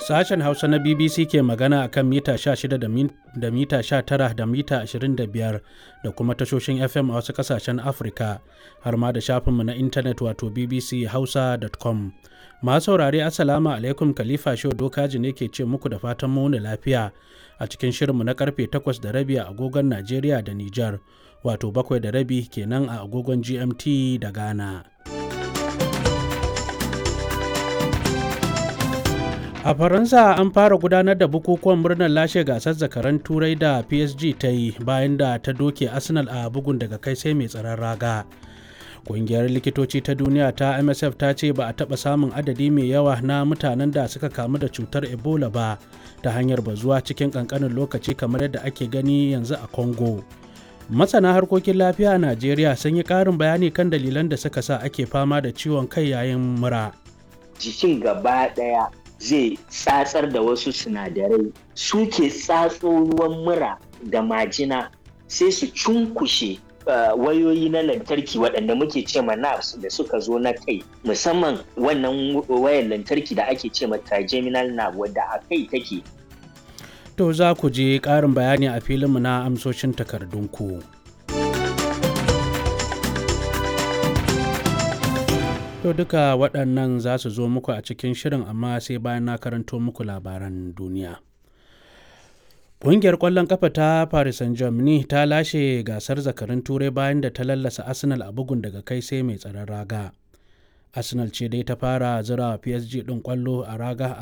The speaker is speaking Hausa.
Sashen Hausa na BBC ke magana a kan mita 16 da mita 19 da mita 25 da kuma tashoshin FM a wasu ƙasashen Afirka har ma da shafinmu na intanet wato bbchausa.com. Masu saurare Assalamu alaikum Khalifa Shehu Dokaji ne ke ce muku da fatan mu lafiya a cikin shirinmu na karfe 8 da rabi a agogon Najeriya da Nijar wato 7 da rabi kenan a agogon GMT da Ghana. A Faransa an fara gudanar da bukukuwan murnar lashe gasar zakaran turai da PSG ta yi bayan da ta doke Arsenal a bugun daga kai sai mai tsaron raga. Ƙungiyar likitoci ta duniya ta MSF ta ce ba a taɓa samun adadi mai yawa na mutanen da suka kamu da cutar Ebola ba ta hanyar bazuwa cikin ƙanƙanin lokaci kamar yadda ake gani yanzu a Congo. Masana harkokin lafiya a Najeriya sun yi ƙarin bayani kan dalilan da suka sa ake fama da ciwon kai yayin mura. Jikin gaba ɗaya zai tsatsar da wasu sinadarai suke tsatso ruwan mura da majina sai su cunkushe uh, wayoyi na lantarki waɗanda muke ce ma nerves da suka zo na kai musamman wannan wayar lantarki da ake ce ma trigeminal nerve wadda a kai take To za ku je ƙarin bayani a filinmu na amsoshin takardunku. To duka waɗannan za su zo muku a cikin shirin amma sai bayan na karanto muku labaran duniya. Ƙungiyar ƙwallon ƙafa ta Paris Saint-Germain ta lashe gasar zakarin turai bayan da ta lallasa Arsenal a bugun daga kai sai mai tsaron raga. Arsenal ce dai ta fara zira PSG ɗin ƙwallo a raga